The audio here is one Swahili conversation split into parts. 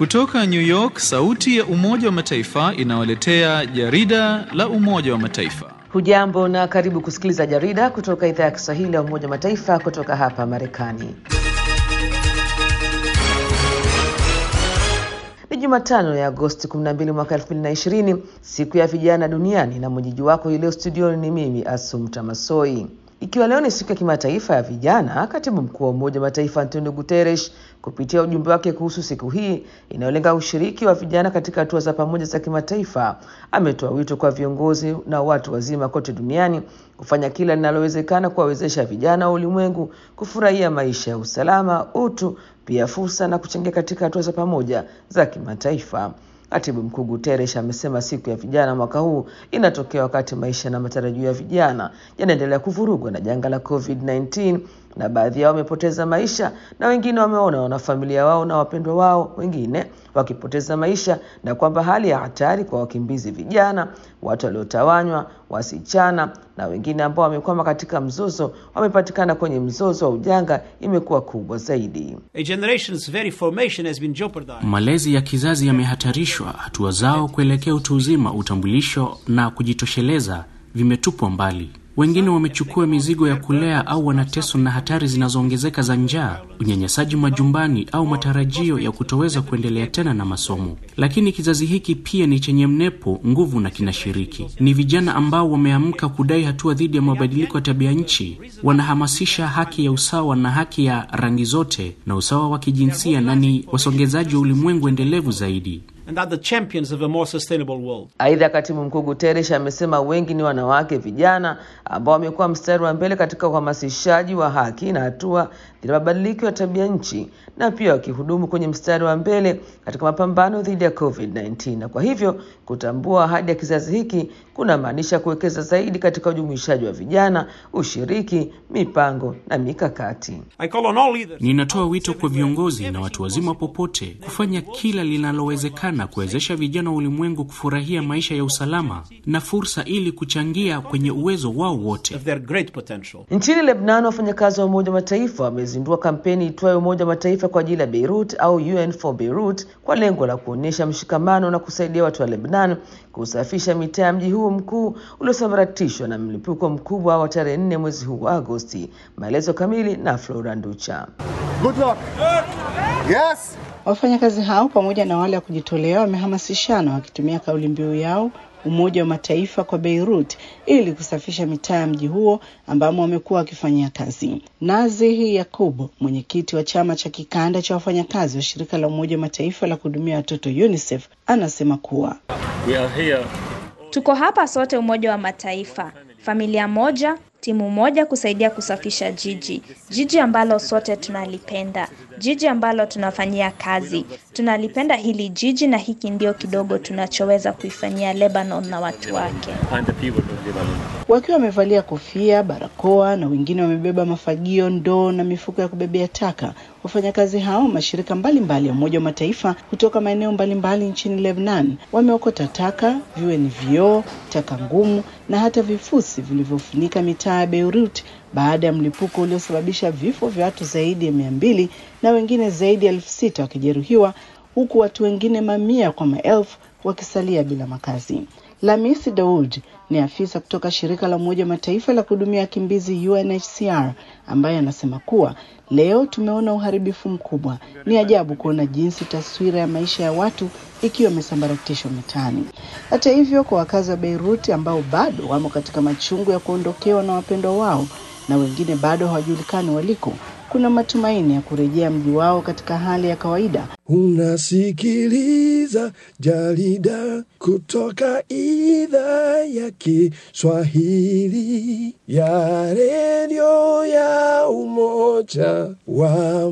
Kutoka New York, sauti ya Umoja wa Mataifa inawaletea jarida la Umoja wa Mataifa. Hujambo na karibu kusikiliza jarida kutoka idhaa ya Kiswahili ya Umoja wa Mataifa kutoka hapa Marekani. Ni Jumatano ya Agosti 12 mwaka 2020, siku ya vijana duniani, na mwenyeji wako hii leo studioni ni mimi Asumta Masoi. Ikiwa leo ni siku ya kimataifa ya vijana, katibu mkuu wa Umoja wa Mataifa Antonio Guterres kupitia ujumbe wake kuhusu siku hii inayolenga ushiriki wa vijana katika hatua za pamoja za kimataifa, ametoa wito kwa viongozi na watu wazima kote duniani kufanya kila linalowezekana kuwawezesha vijana wa ulimwengu kufurahia maisha ya usalama, utu, pia fursa na kuchangia katika hatua za pamoja za kimataifa. Katibu mkuu Guterres amesema siku ya vijana mwaka huu inatokea wakati maisha na matarajio ya vijana yanaendelea kuvurugwa na janga la COVID-19 na baadhi yao wamepoteza maisha na wengine wameona wanafamilia wao na wapendwa wao wengine wakipoteza maisha, na kwamba hali ya hatari kwa wakimbizi vijana, watu waliotawanywa, wasichana na wengine ambao wamekwama katika mzozo, wamepatikana kwenye mzozo wa ujanga imekuwa kubwa zaidi. A generation's very formation has been jeopardized. Malezi ya kizazi yamehatarishwa, hatua zao kuelekea utu uzima, utambulisho na kujitosheleza vimetupwa mbali. Wengine wamechukua mizigo ya kulea au wanateswa na hatari zinazoongezeka za njaa, unyanyasaji majumbani au matarajio ya kutoweza kuendelea tena na masomo. Lakini kizazi hiki pia ni chenye mnepo, nguvu na kinashiriki. Ni vijana ambao wameamka kudai hatua dhidi ya mabadiliko ya tabia nchi, wanahamasisha haki ya usawa na haki ya rangi zote na usawa wa kijinsia, na ni wasongezaji wa ulimwengu endelevu zaidi and are the champions of a more sustainable world. Aidha, katibu mkuu Guterres amesema wengi ni wanawake vijana ambao wamekuwa mstari wa mbele katika uhamasishaji wa haki na hatua dhidi ya mabadiliko ya tabia nchi na pia wakihudumu kwenye mstari wa mbele katika mapambano dhidi ya COVID-19, na kwa hivyo kutambua ahadi ya kizazi hiki kunamaanisha kuwekeza zaidi katika ujumuishaji wa vijana, ushiriki, mipango na mikakati. I call on all leaders. Ninatoa wito kwa viongozi na watu wazima popote kufanya kila linalowezekana kuwezesha vijana wa ulimwengu kufurahia maisha ya usalama na fursa ili kuchangia kwenye uwezo wao wote. of their great potential. Nchini Lebanon, wafanyakazi wa Umoja wa Mataifa wamezindua kampeni itwayo Umoja wa Mataifa kwa ajili ya Beirut au UN for Beirut kwa lengo la kuonyesha mshikamano na kusaidia watu wa Lebanon kusafisha mitaa ya mji huu mkuu uliosambaratishwa na mlipuko mkubwa wa tarehe nne mwezi huu wa Agosti. Maelezo kamili na Flora Nducha. Good luck. Yes. Wafanyakazi hao pamoja na wale wa kujitolea wamehamasishana wakitumia kauli mbiu yao Umoja wa Mataifa kwa Beirut ili kusafisha mitaa ya mji huo ambamo wamekuwa wakifanyia kazi. Nazihi Yakubu, mwenyekiti wa chama cha kikanda cha wafanyakazi wa shirika la Umoja wa Mataifa la kuhudumia watoto UNICEF, anasema kuwa We are here Tuko hapa sote Umoja wa Mataifa, familia moja, timu moja kusaidia kusafisha jiji, jiji ambalo sote tunalipenda, jiji ambalo tunafanyia kazi. Tunalipenda hili jiji na hiki ndio kidogo tunachoweza kuifanyia Lebanon na watu wake. and the people of Lebanon. wakiwa wamevalia kofia, barakoa na wengine wamebeba mafagio, ndoo na mifuko ya kubebea taka. Wafanyakazi hao mashirika mbalimbali ya Umoja wa Mataifa kutoka maeneo mbalimbali nchini Lebanon wameokota taka, viwe ni vioo, taka ngumu na hata vifusi vilivyofunika mitaa ya Beirut baada ya mlipuko uliosababisha vifo vya watu zaidi ya mia mbili na wengine zaidi ya elfu sita wakijeruhiwa huku watu wengine mamia kwa maelfu wakisalia bila makazi. Lamisi Daud ni afisa kutoka shirika la Umoja wa Mataifa la kuhudumia wakimbizi UNHCR ambaye anasema kuwa leo tumeona uharibifu mkubwa. Ni ajabu kuona jinsi taswira ya maisha ya watu ikiwa imesambaratishwa mitaani. Hata hivyo, kwa wakazi wa Beirut ambao bado wamo katika machungu ya kuondokewa na wapendwa wao na wengine bado hawajulikani waliko, kuna matumaini ya kurejea mji wao katika hali ya kawaida Unasikiliza jarida kutoka idhaa ya Kiswahili ya redio ya Umoja wa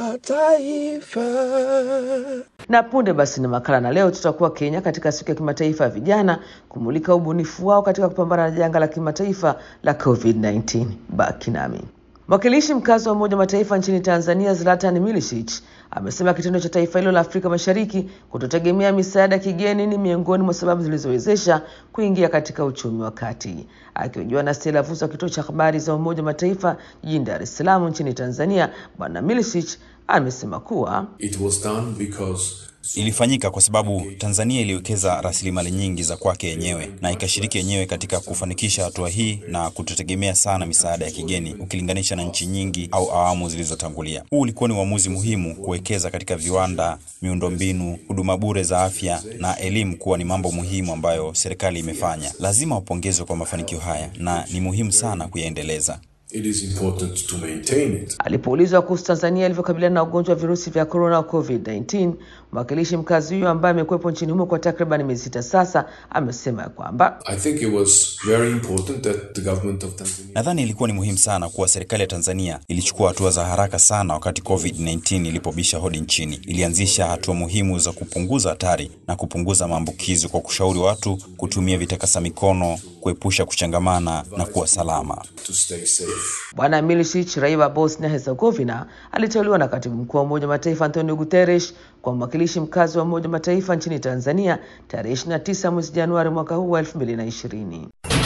Mataifa. Na punde basi na makala, na leo tutakuwa Kenya katika siku ya kimataifa ya vijana kumulika ubunifu wao katika kupambana na janga la kimataifa la COVID-19. Baki nami. Mwakilishi mkazi wa Umoja wa Mataifa nchini Tanzania Zlatan Milicic amesema kitendo cha taifa hilo la Afrika Mashariki kutotegemea misaada ya kigeni ni miongoni mwa sababu zilizowezesha kuingia katika uchumi wa kati. Akihojiwa na Stella Vuzo wa kituo cha habari za Umoja wa Mataifa jijini Dar es Salaam nchini Tanzania, Bwana Milicic amesema kuwa It was done because Ilifanyika kwa sababu Tanzania iliwekeza rasilimali nyingi za kwake yenyewe na ikashiriki yenyewe katika kufanikisha hatua hii na kutotegemea sana misaada ya kigeni ukilinganisha na nchi nyingi au awamu zilizotangulia. Huu ulikuwa ni uamuzi muhimu kuwekeza katika viwanda, miundombinu, huduma bure za afya na elimu kuwa ni mambo muhimu ambayo serikali imefanya. Lazima wapongezwe kwa mafanikio haya na ni muhimu sana kuyaendeleza. It is important to maintain it. Alipoulizwa kuhusu Tanzania ilivyokabiliana na ugonjwa wa virusi vya korona au COVID-19, mwakilishi mkazi huyo ambaye amekuwepo nchini humo kwa takriban miezi sita sasa amesema ya kwamba I think it was very important that the government of Tanzania Nadhani ilikuwa ni muhimu sana kuwa serikali ya Tanzania ilichukua hatua za haraka sana wakati COVID-19 ilipobisha hodi nchini. Ilianzisha hatua muhimu za kupunguza hatari na kupunguza maambukizi kwa kushauri watu kutumia vitakasa mikono, kuepusha kuchangamana na kuwa salama. to stay safe. Bwana Milicic, raia wa Bosnia Herzegovina, aliteuliwa na katibu mkuu wa Umoja wa Mataifa Antonio Guterres kwa mwakilishi mkazi wa Umoja wa Mataifa nchini Tanzania tarehe 29 mwezi Januari mwaka huu wa 2020.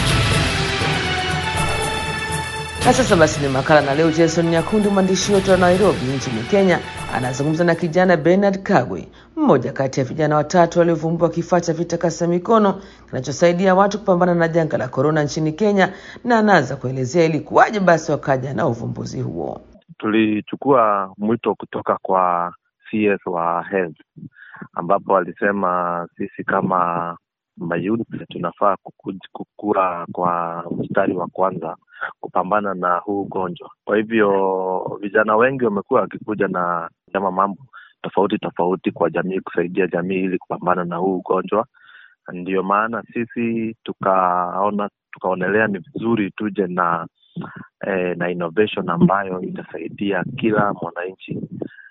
Na sasa basi ni makala na leo, Jason Nyakundi, mwandishi wetu wa Nairobi nchini Kenya, anazungumza na kijana Bernard Kagwe, mmoja kati ya vijana watatu waliovumbua kifaa cha vitakasa mikono kinachosaidia watu kupambana na janga la korona nchini Kenya, na anaanza kuelezea ilikuwaje basi wakaja na uvumbuzi huo. Tulichukua mwito kutoka kwa CS wa health ambapo alisema sisi kama mayouth tunafaa kuku- kukua kwa mstari wa kwanza kupambana na huu ugonjwa. Kwa hivyo vijana wengi wamekuwa wakikuja na kama mambo tofauti tofauti kwa jamii, kusaidia jamii ili kupambana na huu ugonjwa. Ndiyo maana sisi tukaona tukaonelea ni vizuri tuje na eh, na innovation ambayo itasaidia kila mwananchi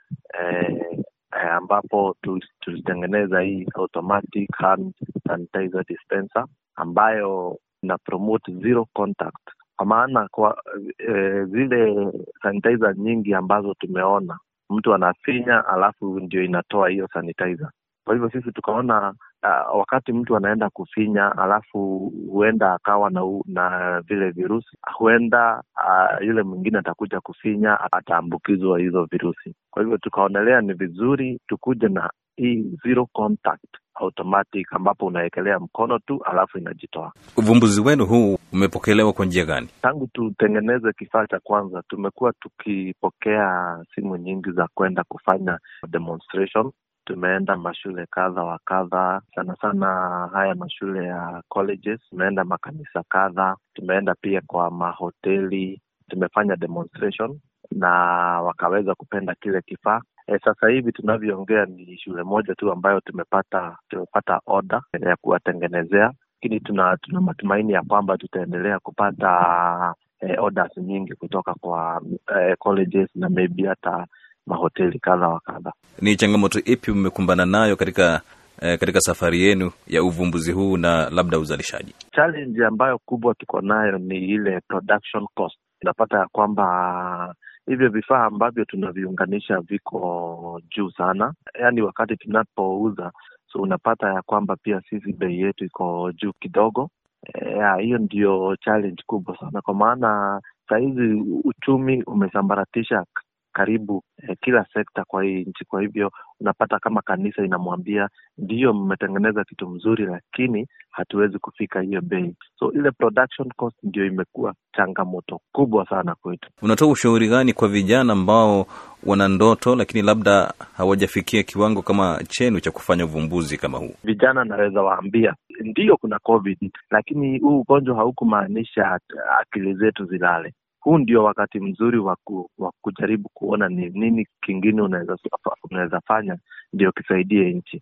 eh, eh, ambapo tu- tulitengeneza hii automatic hand sanitizer dispenser ambayo ina promote zero contact kwa maana kwa eh, zile sanitizer nyingi ambazo tumeona mtu anafinya alafu ndio inatoa hiyo sanitizer kwa hivyo sisi tukaona uh, wakati mtu anaenda kufinya alafu huenda akawa na, u- na vile virusi huenda uh, yule mwingine atakuja kufinya ataambukizwa hizo virusi kwa hivyo tukaonelea ni vizuri tukuje na hii zero contact automatic ambapo unawekelea mkono tu alafu inajitoa Uvumbuzi wenu huu umepokelewa kwa njia gani? tangu tutengeneze kifaa cha kwanza tumekuwa tukipokea simu nyingi za kwenda kufanya demonstration tumeenda mashule kadha wa kadha sana sana haya mashule ya colleges tumeenda makanisa kadha tumeenda pia kwa mahoteli tumefanya demonstration na wakaweza kupenda kile kifaa e, sasa hivi tunavyoongea ni shule moja tu ambayo tumepata tumepata oda ya kuwatengenezea lakini tuna tuna matumaini ya kwamba tutaendelea kupata eh, orders nyingi kutoka kwa eh, colleges na maybe hata mahoteli kadha wa kadha Ni changamoto ipi mmekumbana nayo katika eh, katika safari yenu ya uvumbuzi huu na labda uzalishaji? challenge ambayo kubwa tuko nayo ni ile production cost unapata ya kwamba hivyo vifaa ambavyo tunaviunganisha viko juu sana yaani wakati tunapouza so unapata ya kwamba pia sisi bei yetu iko juu kidogo Eh, hiyo ndio challenge kubwa sana kwa maana sahizi uchumi umesambaratisha k- karibu eh, kila sekta kwa hii nchi kwa hivyo unapata kama kanisa inamwambia ndiyo mmetengeneza kitu mzuri lakini hatuwezi kufika hiyo bei so ile production cost ndio imekuwa changamoto kubwa sana kwetu Unatoa ushauri gani kwa vijana ambao wana ndoto lakini labda hawajafikia kiwango kama chenu cha kufanya uvumbuzi kama huu? vijana naweza waambia ndiyo kuna covid lakini huu ugonjwa haukumaanisha at- akili zetu zilale huu ndio wakati mzuri wa ku, wa kujaribu kuona ni nini kingine unaweza unaweza fanya ndio kisaidie nchi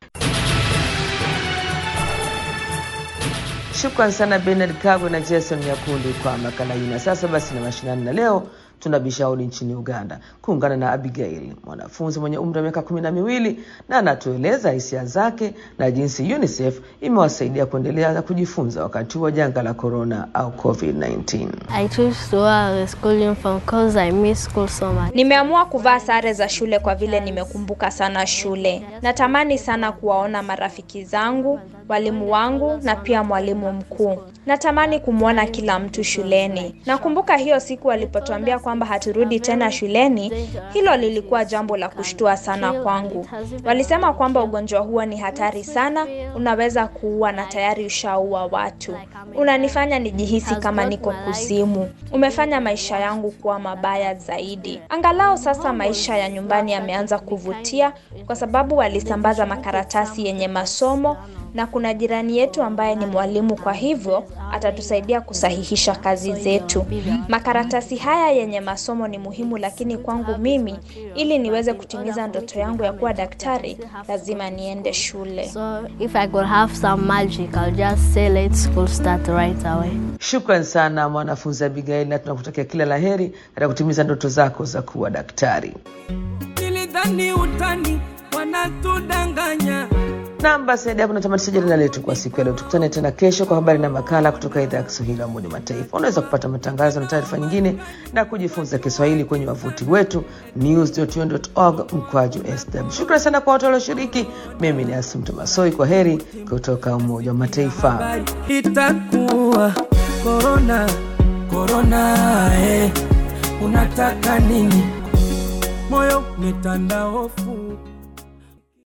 Shukran sana Bernard Kagwe na Jason Nyakundi kwa makala hii. Na sasa basi na mashinani, na leo tunabisha hodi nchini Uganda kuungana na Abigail, mwanafunzi mwenye umri wa miaka kumi na miwili, na anatueleza hisia zake na jinsi UNICEF imewasaidia kuendelea na kujifunza wakati wa janga la corona au COVID-19. I chose to wear the school uniform because I miss school so much. Nimeamua kuvaa sare za shule kwa vile nimekumbuka sana shule. Natamani sana kuwaona marafiki zangu, walimu wangu na pia mwalimu mkuu. Natamani kumwona kila mtu shuleni. Nakumbuka hiyo siku alipotuambia kwamba haturudi tena shuleni, hilo lilikuwa jambo la kushtua sana kwangu. Walisema kwamba ugonjwa huo ni hatari sana, unaweza kuua na tayari ushaua watu. Unanifanya nijihisi kama niko kuzimu. Umefanya maisha yangu kuwa mabaya zaidi. Angalau sasa maisha ya nyumbani yameanza kuvutia kwa sababu walisambaza makaratasi yenye masomo na kuna jirani yetu ambaye ni mwalimu, kwa hivyo atatusaidia kusahihisha kazi zetu. Makaratasi haya yenye masomo ni muhimu, lakini kwangu mimi, ili niweze kutimiza ndoto yangu ya kuwa daktari, lazima niende shule. So if I could have some magic, I'll just say let school start right away. Shukran sana mwanafunzi Abigail, na tunakutakia kila la heri katika kutimiza ndoto zako za kuwa daktari. Nilidhani utani wanatudanganya. Nam, basi hadi hapo natamatisha jarida letu kwa siku ya leo. Tukutane tena kesho kwa habari na makala kutoka idhaa ya Kiswahili ya Umoja wa Mataifa. Unaweza kupata matangazo na taarifa nyingine na kujifunza Kiswahili kwenye wavuti wetu news.un.org mkwaju sw. Shukrani sana kwa watu walioshiriki. Mimi ni Asumta Masoi, kwa heri kutoka Umoja wa Mataifa. Itakuwa korona korona, eh, unataka nini? Moyo umetanda hofu